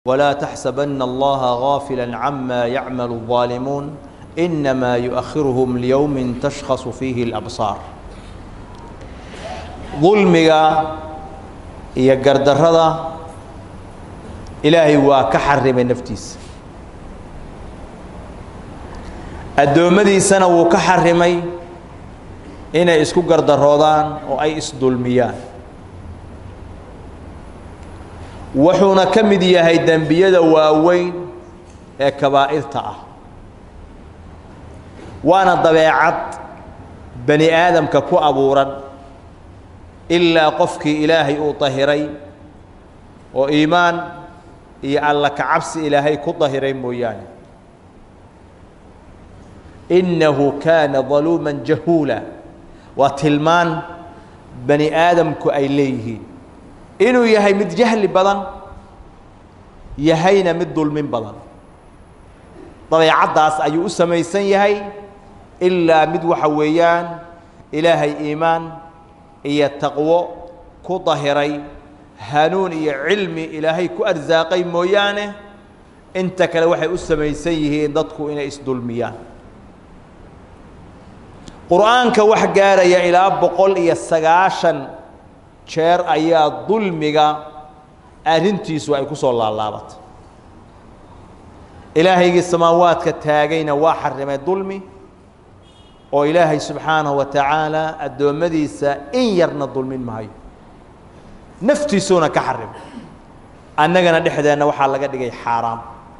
ولا تحسبن الله غافلا عما يعمل الظالمون إنما يؤخرهم ليوم تشخص فيه الأبصار ظلمiga iyo gardarada ilaahay waa ka xarimay naftiisa addoommadiisana wuu ka xarimay inay isku gardaroodaan oo ay isdulmiyaan wuxuuna ka mid yahay dembiyada waaweyn ee kabaa'irta ah waana dabeecad bani aadamka ku abuuran ilaa qofkii ilaahay uu dahiray oo iimaan iyo alla ka cabsi ilaahay ku dahiray mooyaane innahu kaana daluuman jahuula waa tilmaan bani aadamku ay leeyihiin inuu yahay mid jahli badan yahayna mid dulmin badan dabeecaddaas ayuu u samaysan yahay ilaa mid waxa weeyaan ilaahay iimaan iyo taqwo ku dahiray hanuun iyo cilmi ilaahay ku arsaaqay mooyaane inta kale waxay u samaysan yihiin dadku inay isdulmiyaan qur'aanka wax gaaraya ilaa boqol iyo sagaashan jeer ayaa dulmiga arrintiisu ay ku soo laalaabatay ilaahaygii samaawaadka taagayna waa xarimay dulmi oo ilaahay subxaanahu wa tacaala addoommadiisa in yarna dulmin maayo naftiisuuna ka xarimay annagana dhexdeenna waxaa laga dhigay xaaraam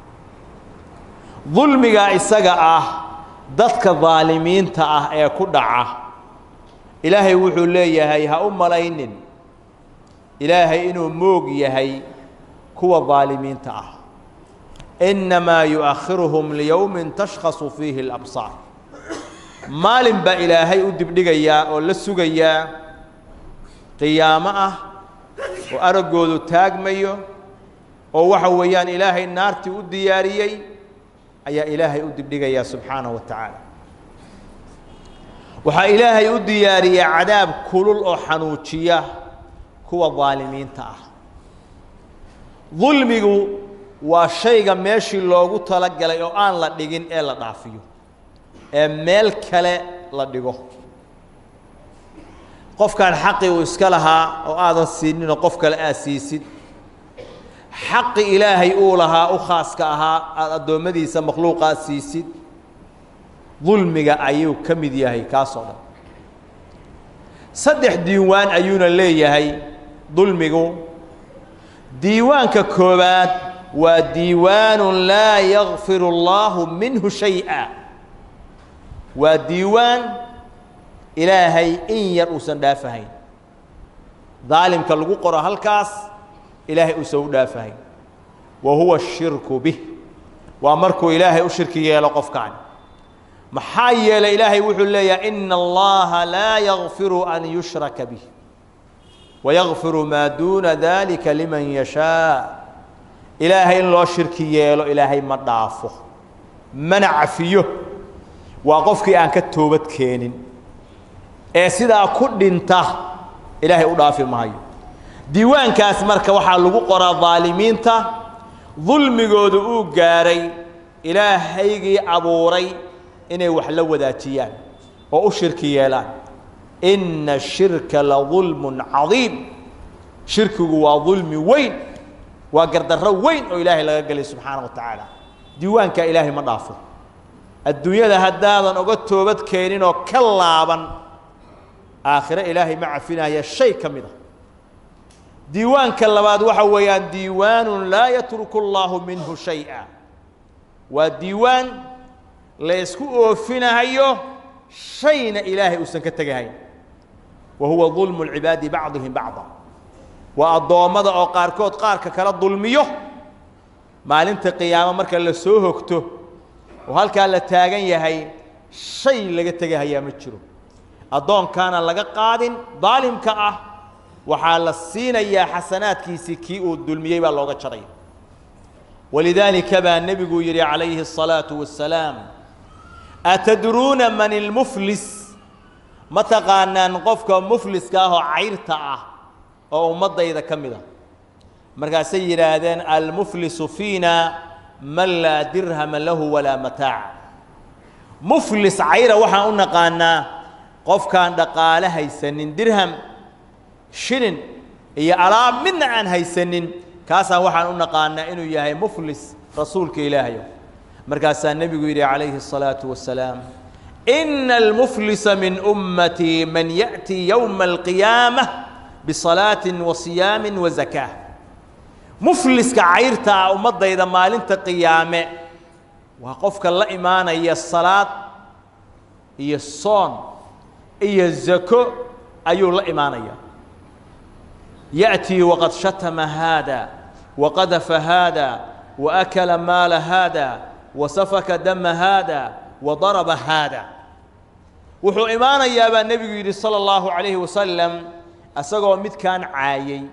dulmiga isaga ah dadka daalimiinta ah ee ku dhaca ilaahay wuxuu leeyahay ha u malaynin ilaahay inuu moog yahay kuwa daalimiinta ah innamaa yu'akhiruhum liyowmin tashkhasu fiihi alabsaar maalin baa ilaahay u dibdhigayaa oo la sugayaa qiyaamo ah oo araggoodu taagmayo oo waxa weeyaan ilaahay naartii u diyaariyey ayaa ilaahay u dibdhigayaa subxaanahu wa tacaala waxaa ilaahay u diyaariyey cadaab kulul oo xanuujiya kuwa daalimiinta ah dulmigu waa shayga meeshii loogu talagalay oo aan la dhigin ee la dhaafiyo ee meel kale la dhigo qofkaan xaqii uu iska lahaa oo aadan siininoo qof kale aad siisid xaqi ilaahay uu lahaa u khaaska ahaa aada addoommadiisa makhluuqaad siisid dulmiga ayuu ka mid yahay kaasoo dhan saddex diiwaan ayuuna leeyahay dulmigu diiwaanka koowaad waa diiwaanu laa yakfiru اllaahu minhu shayئa waa diiwaan ilaahay in yar uusan dhaafahayn daalimka lagu qoro halkaas ilaahay uusan u dhaafahayn wa huwa الshirku bih waa markuu ilaahay u shirki yeelo qofkaan maxaa yeelay ilaahay wuxuu leeyahay ina allaha laa yakfiru an yushraka bih wayakfiru maa duuna dalika liman yashaa ilaahay in loo shirki yeelo ilaahay ma dhaafo mana cafiyo waa qofkii aan ka toobad keenin ee sidaa ku dhinta ilaahay u dhaafi maayo diiwaankaas marka waxaa lagu qoraa daalimiinta dulmigoodu uu gaaray ilaahaygii abuuray inay wax la wadaajiyaan oo u shirki yeelaan inna ashirka la dulmun cadiim shirkigu waa dulmi weyn waa gardarro weyn oo ilaahay laga gelay subxaana wa tacaala diiwaankaa ilaahay ma dhaafo adduunyada haddaadan oga toobad keenin oo ka laaban aakhire ilaahay ma cafinaya shay ka mid a diiwaanka labaad waxa weeyaan diiwaanun laa yatruku allaahu minhu shay'a waa diiwaan la ysku oofinahayo shayna ilaahay uusan ka tegahayn wa huwa dulmu lcibaadi bacdihim bacda waa addoommada oo qaarkood qaarka kala dulmiyo maalinta qiyaamo marka la soo hogto oo halkaa la taagan yahay shay laga tegahayaa ma jiro addoonkaana laga qaadin daalimka ah waxaa la siinayaa xasanaadkiisii kii uu dulmiyey baa looga jaraya walidaalika baa nebigu yidhi calayhi الsalaaةu wasalaam atadruuna man ilmuflis ma taqaanaan qofka mufliska ah oo cayrta ah oo ummaddayda ka mid a markaasay yidhaahdeen almuflisu fiina man laa dirhama lahu walaa mataac muflis cayra waxaan u naqaanaa qofkaan dhaqaale haysanin dirham shilin iyo alaab midna aan haysanin kaasaan waxaan u naqaanaa inuu yahay muflis rasuulka ilaahayo markaasaa nebigu yidhi calayhi الsalaaةu wasalaam ina almuflisa min ummatii man yaأtii yowma alqiyaamة bisalaaةi wasiyaami wazakاة mufliska cayrta ah ummaddayda maalinta qiyaame waa qofka la imaanaya salaad iyo soon iyo zako ayuu la imaanaya يأتي وقد شتم هذا وقذف هذا وأكل مال هذا وسفك دم هذا وضرب هذا wuxuu imaanayaa baa nebigu yidhi salى الlahu عalayhi wasalam asagoo midkaan caayey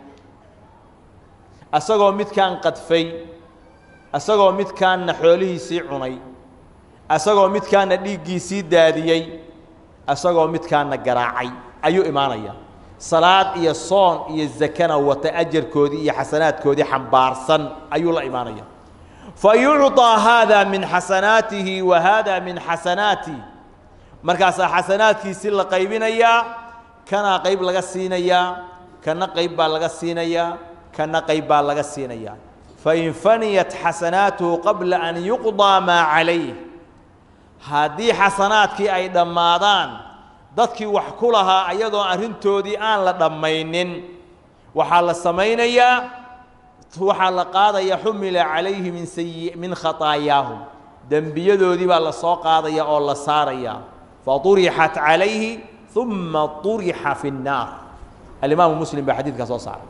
asagoo midkaan qadfay asagoo midkaanna xoolihiisii cunay asagoo midkaanna dhiiggiisii daadiyey asagoo midkaanna garaacay ayuu imaanaya salaad iyo soon iyo zakana wata ajarkoodii iyo xasanaadkoodii xambaarsan ayuu la imaanaya fa yucطىa haada min xasanaatihi wa haada min xasanaati markaasaa xasanaadkiisii la qaybinayaa kanaa qayb laga siinayaa kana qayb baa laga siinayaa kana qayb baa laga siinayaa fain faniyat xasanaatuhu qabla an yuqضىa maa calayh haddii xasanaadkii ay dhammaadaan dadkii wax ku lahaa ayadoo arrintoodii aan la dhammaynin waxaa la samaynayaa waxaa la qaadaya xumila calayhi min sayi min khataayaahum dembiyadoodii baa la soo qaadaya oo la saaraya faطurixat calayhi uma طurixa fi الnaar alimaamu muslim baa xadiidkaa soo saaray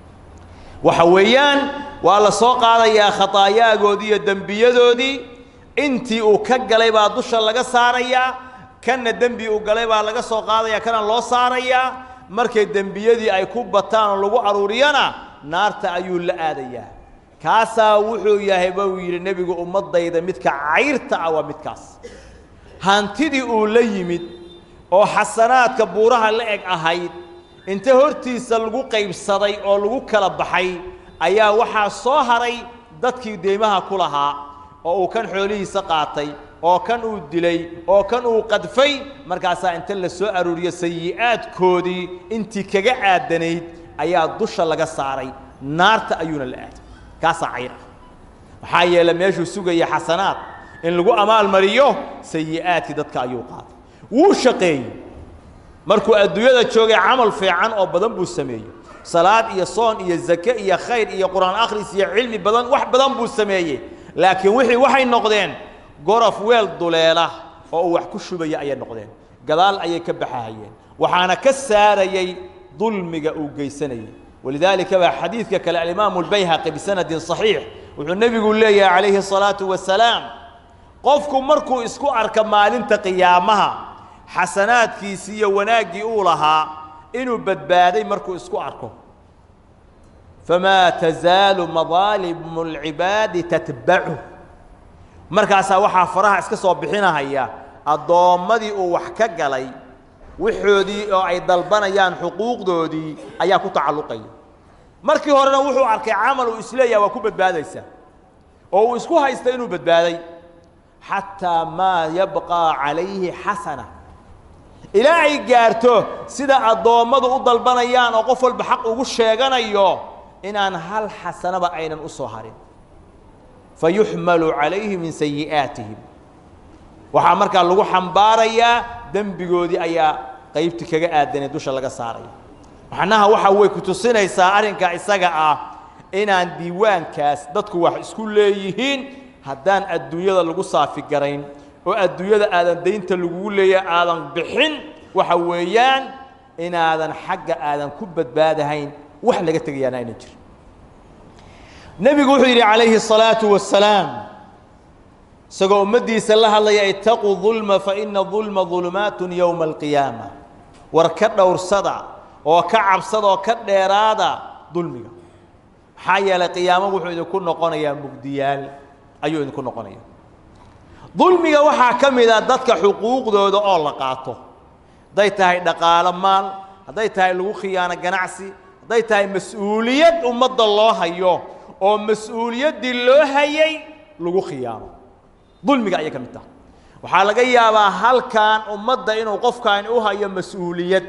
waxa weeyaan waa la soo qaadayaa khataayagoodii iyo dembiyadoodii intii uu ka galay baa dusha laga saarayaa kanna dembi uu galay baa laga soo qaadaya kana loo saarayaa markay dembiyadii ay ku bataan oo lagu aruuriyana naarta ayuu la aadayaa kaasaa wuxuu yahay ba uu yidhi nebigu ummaddayda midka cayrta ah waa midkaas hantidii uu la yimid oo xasanaadka buuraha la eg ahayd inta hortiisa lagu qaybsaday oo lagu kala baxay ayaa waxaa soo haray dadkii deymaha ku lahaa oo uu kan xoolihiisa qaatay oo kan uu dilay oo kan uu qadfay markaasaa inta la soo aruuriyo sayi'aadkoodii intii kaga aadanayd ayaa dusha laga saaray naarta ayuuna la aaday kaasaa cayr ah maxaa yeele meeshuu sugaya xasanaad in lagu amaalmariyo sayi'aadkii dadka ayuu qaaday wuu shaqeeyey markuu adduunyada joogay camal fiican oo badan buu sameeyey salaad iyo soon iyo zake iyo khayr iyo qur-aan akhris iyo cilmi badan wax badan buu sameeyey laakiin wixii waxay noqdeen gorof weel duleela oo uu wax ku shubaya ayay noqdeen gadaal ayay ka baxahayeen waxaana ka saarayey dulmiga uu geysanayey walidaalika baa xadiidka kale alimaamu albayhaqi bisanadin صaxiix wuxuu nebigu leeyahay calayhi الsalaaةu wasalaam qofku markuu isku arka maalinta qiyaamaha xasanaadkiisii iyo wanaaggii uu lahaa inuu badbaaday markuu isku arko famaa tazaalu madaalimu اlcibaadi tatbacu markaasaa waxaa faraha iska soo bixinahaya addoommadii uu wax ka galay waxoodii oo ay dalbanayaan xuquuqdoodii ayaa ku tacalluqaya markii horena wuxuu arkay camal uu isleeyaha waa ku badbaadaysaa oo uu isku haysta inuu badbaaday xataa maa yabqaa calayhi xasana ilaa ay gaarto sida addoommadu u dalbanayaan oo qof walba xaq ugu sheeganayo inaan hal xasanaba aynan u soo harin fayuxmalu calayhi min sayi'aatihim waxaa markaa lagu xambaarayaa dembigoodii ayaa qaybti kaga aadanay dusha laga saaraya macnaha waxa way ku tusinaysaa arrinkaa isaga ah inaan diiwaankaas dadku wax isku leeyihiin haddaan adduunyada lagu saafi garayn oo adduunyada aadan daynta lagugu leeyahay aadan bixin waxa weeyaan inaadan xagga aadan ku badbaadahayn wax laga tegayaana aynan jirin nebigu wuxuu yidhi calayhi الsalaaةu wasalaam isagoo ummaddiisa la hadlaya itaquu dulma faina dulma dulumaat yowma alqiyaama war ka dhowrsada oo ka cabsada oo ka dheeraada dulmiga maxaa yeelay qiyaamo wuxuu idinku noqonayaa mugdiyaal ayuu idinku noqonaya dulmiga waxaa ka mid a dadka xuquuqdooda oo la qaato hadday tahay dhaqaalo maal hadday tahay lagu khiyaano ganacsi hadday tahay mas-uuliyad ummadda loo hayo oo mas-uuliyaddii loo hayay lagu khiyaamo dulmiga ayay ka mid tahay waxaa laga yaabaa halkan ummadda inuu qofkaani u hayo mas-uuliyad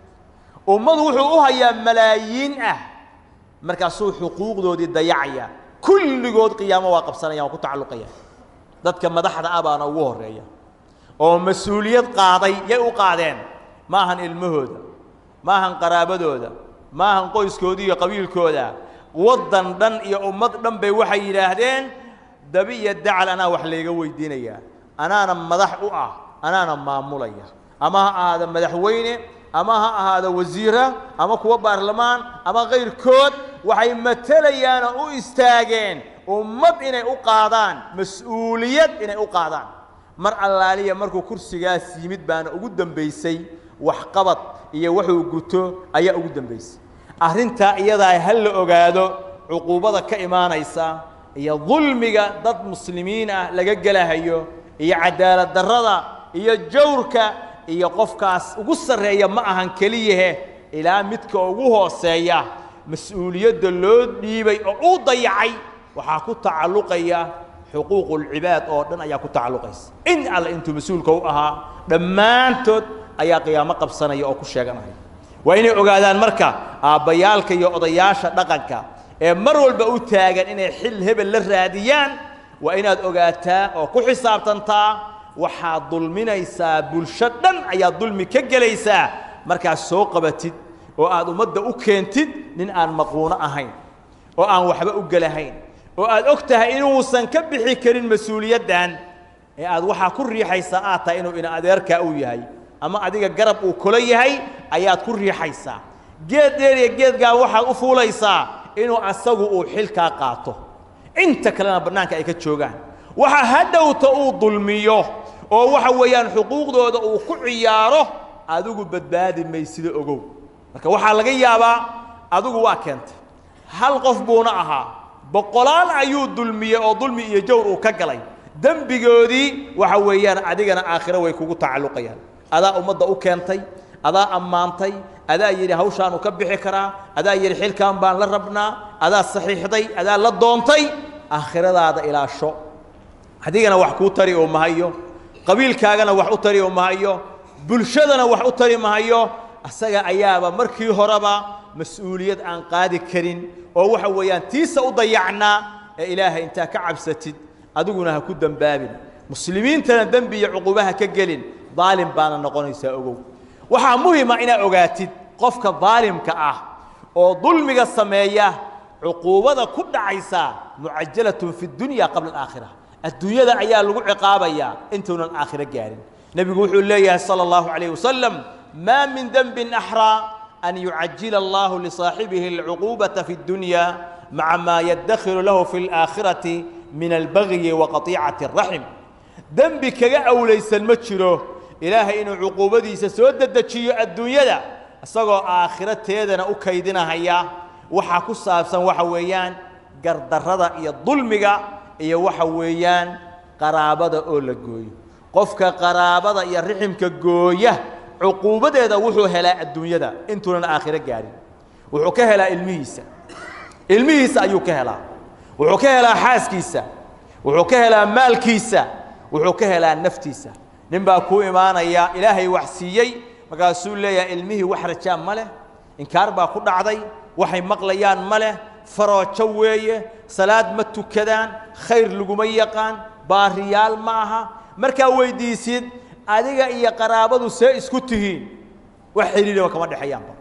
ummadu wuxuu u hayaa malaayiin ah markaasuu xuquuqdoodii dayacaya kulligood qiyaamo waa qabsanayaan waa ku tacalluqaya dadka madaxda ah baana ugu horreeya oo mas-uuliyad qaaday yay u qaadeen ma ahan ilmahooda ma ahan qaraabadooda ma ahan qoyskooda iyo qabiilkooda waddan dhan iyo ummad dhan bay waxay yidhaahdeen dabi iyo dacal anaa wax layga weydiinayaa anaana madax u ah anaana maamulaya ama ha ahaado madaxweyne ama ha ahaado wasiira ama kuwa baarlamaan ama kayrkood waxay matelayaan oo u istaageen ummad inay u qaadaan mas-uuliyad inay u qaadaan mar allaaliya markuu kursigaas yimid baana ugu dambaysay waxqabad iyo wuxuu guto ayaa ugu dambaysay arrintaa iyadaa ha la ogaado cuquubada ka imaanaysa iyo dulmiga dad muslimiin ah laga gelahayo iyo cadaalad darrada iyo jawrka iyo qofkaas ugu sarreeya ma ahan keliyahe ilaa midka ugu hooseeya mas-uuliyadda loo dhiibay oo uu dayacay waxaa ku tacalluqaya xuquuqulcibaad oo dhan ayaa ku tacalluqaysa in alle intuu mas-uulka u ahaa dhammaantood ayaa qiyaamo qabsanaya oo ku sheeganaya waa inay ogaadaan marka aabbayaalka iyo odayaasha dhaqanka ee mar walba u taagan inay xil hebel la raadiyaan waa inaad ogaataa oo ku xisaabtantaa waxaad dulminaysaa bulsho dhan ayaad dulmi ka gelaysaa markaad soo qabatid oo aad ummadda u keentid nin aan maquuno ahayn oo aan waxba u gelahayn oo aad og tahay inuusan ka bixi karin mas-uuliyaddan ee aad waxaa ku riixaysaa aad tahay inuu ina adeerkaa uu yahay ama adiga garab uu kula yahay ayaad ku riixaysaa geed dheer iyo geedgaa waxaad u fuulaysaa inuu asagu uu xilkaa qaato inta kalena bannaanka ay ka joogaan waxa hadhowta uu dulmiyo oo waxa weeyaan xuquuqdooda uu ku ciyaaro adigu badbaadi maysida ogow marka waxaa laga yaabaa adigu waa keentay hal qof buuna ahaa boqolaal ayuu dulmiyey oo dulmi iyo jawr uu ka galay dembigoodii waxa weeyaan adigana aakhiro way kugu tacalluqayaan adaa ummadda u keentay adaa ammaantay adaa yidhi hawshaanu ka bixi karaa adaa yidhi xilkan baan la rabnaa adaa saxiixday adaa la doontay aakhiradaada ilaasho adigana wax kuu tari oo mahayo qabiilkaagana wax u tari oo mahayo bulshadana wax u tari mahayo asaga ayaaba markii horeba mas-uuliyad aan qaadi karin oo waxa weeyaan tiisa u dayacnaa ee ilaahay intaa ka cabsatid adiguna ha ku dembaabin muslimiintana dembi iyo cuqubaha ka gelin daalim baana noqonaysaa ogow waxaa muhima inaad ogaatid qofka daalimka ah oo dulmiga sameeya cuquubada ku dhacaysa mucajalatun fi dunya qabla alaakhira adduunyada ayaa lagu ciqaabayaa intuunan aakhiro gaarin nebigu wuxuu leeyahay sala allahu calayh wasalam maa min denbin axraa an yucajila allahu lisaaxibihi alcuquubata fi اdunya maca maa yaddakhiru lahu fi اlaakhirati min albagyi wa qatiicati الraxim dembi kaga awlaysan ma jiro ilaahay inuu cuquubadiisa soo dedejiyo adduunyada isagoo aakhiro teedana u kaydinahaya waxaa ku saabsan waxa weeyaan gardarrada iyo dulmiga iyo waxa weeyaan qaraabada oo la gooyo qofka qaraabada iyo riximka gooya cuquubadeeda wuxuu helaa adduunyada intuunan aakhiro gaarin wuxuu ka helaa ilmihiisa ilmihiisa ayuu ka helaa wuxuu ka helaa xaaskiisa wuxuu ka helaa maalkiisa wuxuu ka helaa naftiisa nin baa kuu imaanaya ilaahay wax siiyey markaasuu leeyahay ilmihii wax rajaa ma leh inkaar baa ku dhacday waxay maqlayaan ma leh faroojo weeye salaad ma tukadaan khayr laguma yaqaan baariyaal ma aha markaa weydiisid adiga iyo qaraabadu see isku tihiin wax xidhiidhaba kama dhexeeyaanba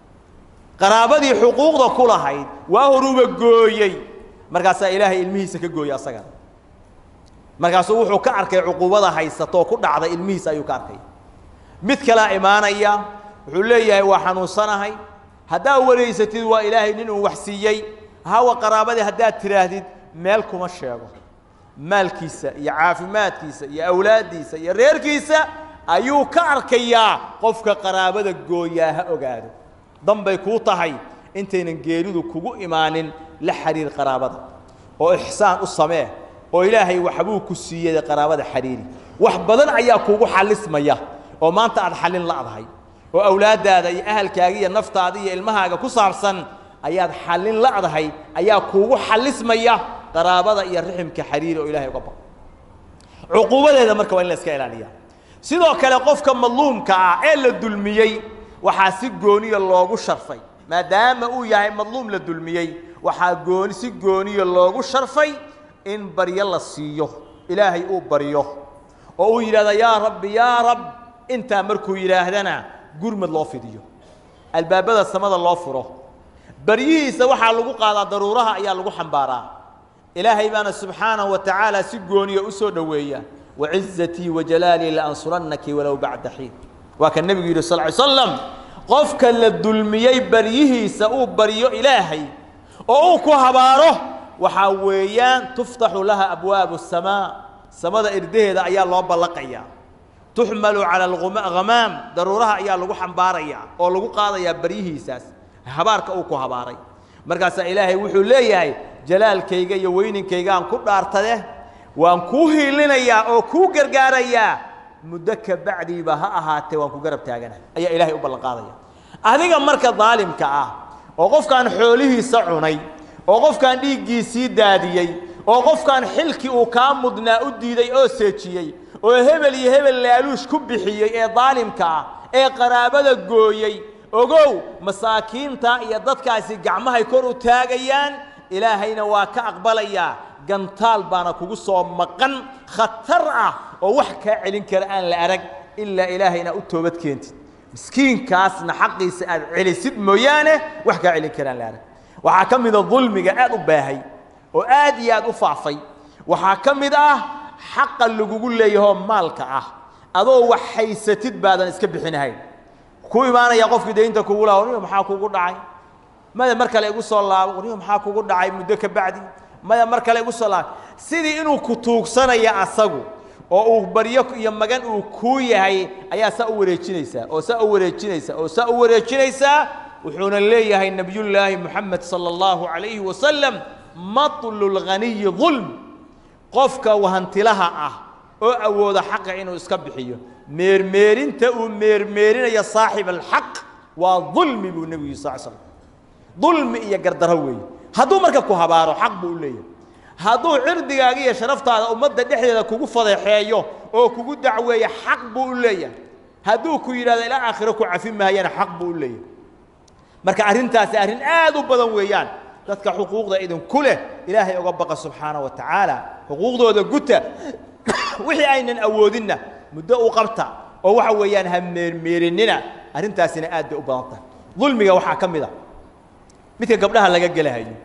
qaraabadii xuquuqda ku lahayd waa horuba gooyey markaasaa ilaahay ilmihiisa ka gooyey asagana markaasuu wuxuu ka arkay cuquubada haysatoo ku dhacday ilmihiisa ayuu ka arkay mid kalea imaanaya wuxuu leeyahay waa xanuunsanahay haddaad wareysatid waa ilaahay nin uu wax siiyey hawa qaraabadii haddaad tidhaahdid meel kuma sheego maalkiisa iyo caafimaadkiisa iyo awlaaddiisa iyo reerkiisa ayuu ka arkayaa qofka qaraabada gooyaa ha ogaado danbay kuu tahay intaynan geeridu kugu imaanin la xidhiir qaraabada oo ixsaan u samee oo ilaahay waxbuu ku siiyey qaraabada xidhiiri wax badan ayaa kuugu xallismaya oo maanta aad xallin la'dahay oo awlaaddaada iyo ahalkaaga iyo naftaada iyo ilmahaaga ku saabsan ayaad xallin la'dahay ayaa kuugu xallismaya qaraabada iyo riximka xariiri oo ilahay uga baqo cuquubadeeda marka waa in la iska ilaaliya sidoo kale qofka madluumka ah ee la dulmiyey waxaa si gooniya loogu sharfay maadaama uu yahay madluum la dulmiyey waxaa gooni si gooniya loogu sharfay in baryo la siiyo ilaahay uu baryo oo uu yidhahda yaa rabbi yaa rab intaa markuu yidhaahdana gurmad loo fidiyo albaabada samada loo furo baryihiisa waxaa lagu qaadaa daruuraha ayaa lagu xambaaraa ilaahay baana subxaanahu wa tacaala si gooniya u soo dhoweeya wacizatii wajalaalii laansurannaki walow bacda xiin waa ka nebigu yidhi sal ly slam qofka la dulmiyey baryihiisa uu baryo ilaahay oo uu ku habaaro waxaa weeyaan tuftaxu laha abwaabu الsamaa samada irdaheeda ayaa loo ballaqayaa tuxmalu cala alghamaam daruuraha ayaa lagu xambaarayaa oo lagu qaadayaa baryihiisaas habaarka uu ku habaaray markaasaa ilaahay wuxuu leeyahay jalaalkayga iyo weyninkaygaan ku dhaartade waan kuu hiilinayaa oo kuu gargaarayaa muddo ka bacdiiba ha ahaatee waan ku garab taagana ayaa ilaahay u ballan qaadaya adiga marka daalimka ah oo qofkaan xoolihiisa cunay oo qofkaan dhiiggiisii daadiyey oo qofkaan xilkii uu kaa mudnaa u diiday oo seejiyey oo hebel iyo hebel laaluush ku bixiyey ee daalimka ah ee qaraabada gooyey ogow masaakiinta iyo dadkaasi gacmahay kor u taagayaan ilaahayna waa ka aqbalayaa gantaal baana kugu soo maqan khatar ah oo wax kaa celin kara aan la arag ilaa ilaahay inaad u toobad keentid miskiinkaasna xaqiisa aad celisid mooyaane wax kaa celin kara aan la arag waxaa ka mida dulmiga aad u baahay oo aad iyo aad u faafay waxaa ka mid ah xaqa lagugu leeyahoo maalka ah adoo wax haysatid baadan iska bixinahayn ku imaanaya qofkii daynta kugu laha warniyo maxaa kugu dhacay maya mar kale igu soo laabo warniyo maxaa kugu dhacay muddo ka bacdi maya mar kale igu soo laabo sidii inuu ku tuugsanaya asagu oo uu baryo iyo magan uu kuu yahay ayaa saa u wareejinaysaa oo saa u wareejinaysaa oo saa u wareejinaysaa wuxuuna leeyahay nebiyullaahi moxamed sala allahu calayhi wasalam matlu lghaniyi dulm qofka hantilaha ah oo awooda xaqa inuu iska bixiyo meermeerinta uu meermeerinayo saaxib alxaq waa dulmi buu nebigu yiri sal slam dulmi iyo gardaro weeye hadduu marka ku habaaro xaq buu u leeyahay hadduu cirdigaaga iyo sharaftaada ummadda dhexdeeda kugu fadeexeeyo oo kugu dacweeyo xaq buu u leeyahay hadduu ku yidhahdo ilaa aakhiro ku cafi maayana xaq buu u leeyahay marka arrintaasi arrin aad u badan weeyaan dadka xuquuqda idinku leh ilaahay oga baqa subxaana wa tacaala xuquuqdooda guta wixii aynan awoodinna muddo u qabta oo waxa weeyaan ha meermeerinina arrintaasina aad bay u badan tahay dulmiga waxaa ka mid a midka gabdhaha laga gelahayo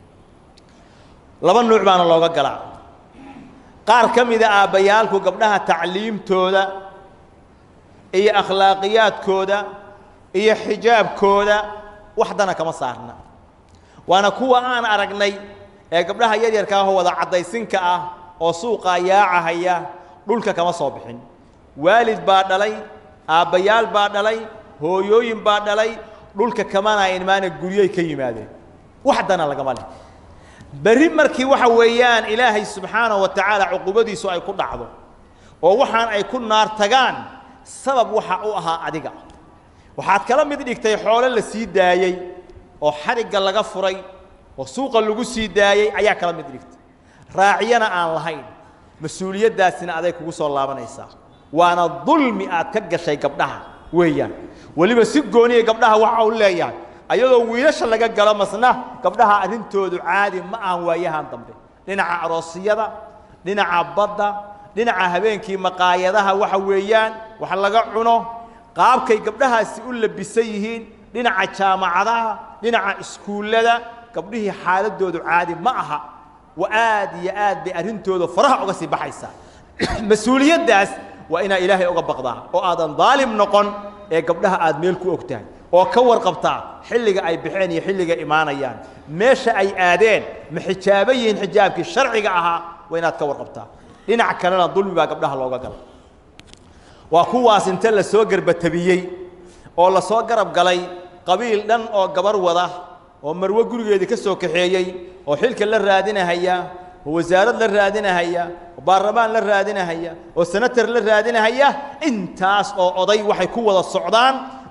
laba nuuc baana looga galaa qaar ka mida aabbayaalku gabdhaha tacliimtooda iyo akhlaaqiyaadkooda iyo xijaabkooda waxdana kama saarna waana kuwa aan aragnay ee gabdhaha yaryarka ahoo wada caddaysinka ah oo suuqaa yaacahaya dhulka kama soo bixin waalid baa dhalay aabbayaal baa dhalay hooyooyin baa dhalay dhulka kamana imaana guryay ka yimaadeen waxdana lagama leh berri markii waxa weeyaan ilaahay subxaanahu wa tacaala cuqubadiisu ay ku dhacdo oo waxaan ay ku naar tagaan sabab waxa u ahaa adiga waxaad kala mid dhigtay xoolo la sii daayey oo xarigga laga furay oo suuqa lagu sii daayey ayaa kala mid dhigtay raaciyana aan lahayn mas-uuliyaddaasina aday kugu soo laabanaysaa waana dulmi aad ka gashay gabdhaha weeyaan weliba si gooniya gabdhaha waxa uu leeyahay ayadoo wiilasha laga galo masna gabdhaha arrintoodu caadi ma ahan waayahan dambe dhinaca aroosiyada dhinaca badda dhinaca habeenkii maqaayadaha waxa weeyaan wax laga cuno qaabkay gabdhahaasi u labisan yihiin dhinaca jaamacadaha dhinaca iskuullada gabdhihii xaaladoodu caadi ma aha wa aad iyo aad bay arrintooda faraha uga sii baxaysaa mas-uuliyaddaas waa inaad ilaahay uga baqdaa oo aadan daalim noqon ee gabdhaha aad meel ku og tahay oo ka warqabtaa xilliga ay baxeen iyo xilliga imaanayaan meesha ay aadeen ma xijaaba yihiin xijaabkii sharciga ahaa waa inaad ka warqabtaa dhinac kalena dulmi baa gabdhaha looga gala waa kuwaas inta la soo garbatabiyey oo la soo garab galay qabiil dhan oo gabar wada oo marwo gurigeedii ka soo kaxeeyey oo xilka la raadinahaya oo wasaarad la raadinahaya oo baarlamaan la raadinahaya oo senatar la raadinahaya intaas oo oday waxay ku wada socdaan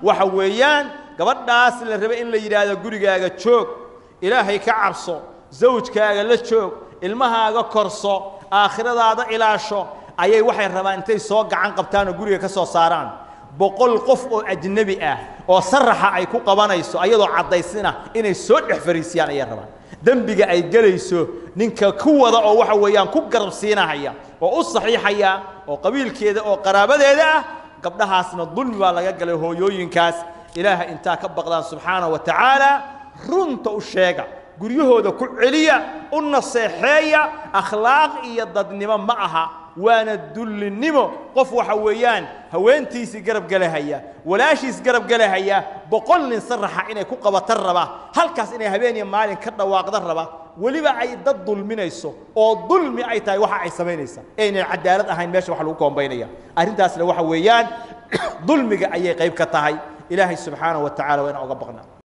waxa weeyaan gabadhaas la raba in la yidhaahdo gurigaaga joog ilaahay ka cabso zawjkaaga la joog ilmahaaga korso aakhiradaada ilaasho ayay waxay rabaan intay soo gacan qabtaan oo guriga ka soo saaraan boqol qof oo ajnebi ah oo saraxa ay ku qabanayso ayadoo caddaysina inay soo dhex fariisiyaan ayay rabaan dembiga ay gelayso ninka ku wada oo waxa weeyaan ku garab siinahaya oo u saxiixaya oo qabiilkeeda oo qaraabadeeda ah gabdhahaasna dulmi baa laga galay hooyooyinkaas ilaaha intaa ka baqdaan subxaana wa tacaala runta u sheega guryahooda ku celiya u naseexeeya akhlaaq iyo dadnimo ma aha waana dullinimo qof waxa weeyaan haweentiisii garab gelahaya walaashiis garab gelahaya boqol nin saraxa inay ku qabatan raba halkaas inay habeen iyo maalin ka dhawaaqda raba weliba ay dad dulminayso oo dulmi ay tahay waxa ay samaynaysaa aynay cadaalad ahayn meesha wax lagu koombaynaya arrintaasna waxa weeyaan dulmiga ayay qayb ka tahay ilaahay subxaanaه wa tacala waa inaan oga baqnaa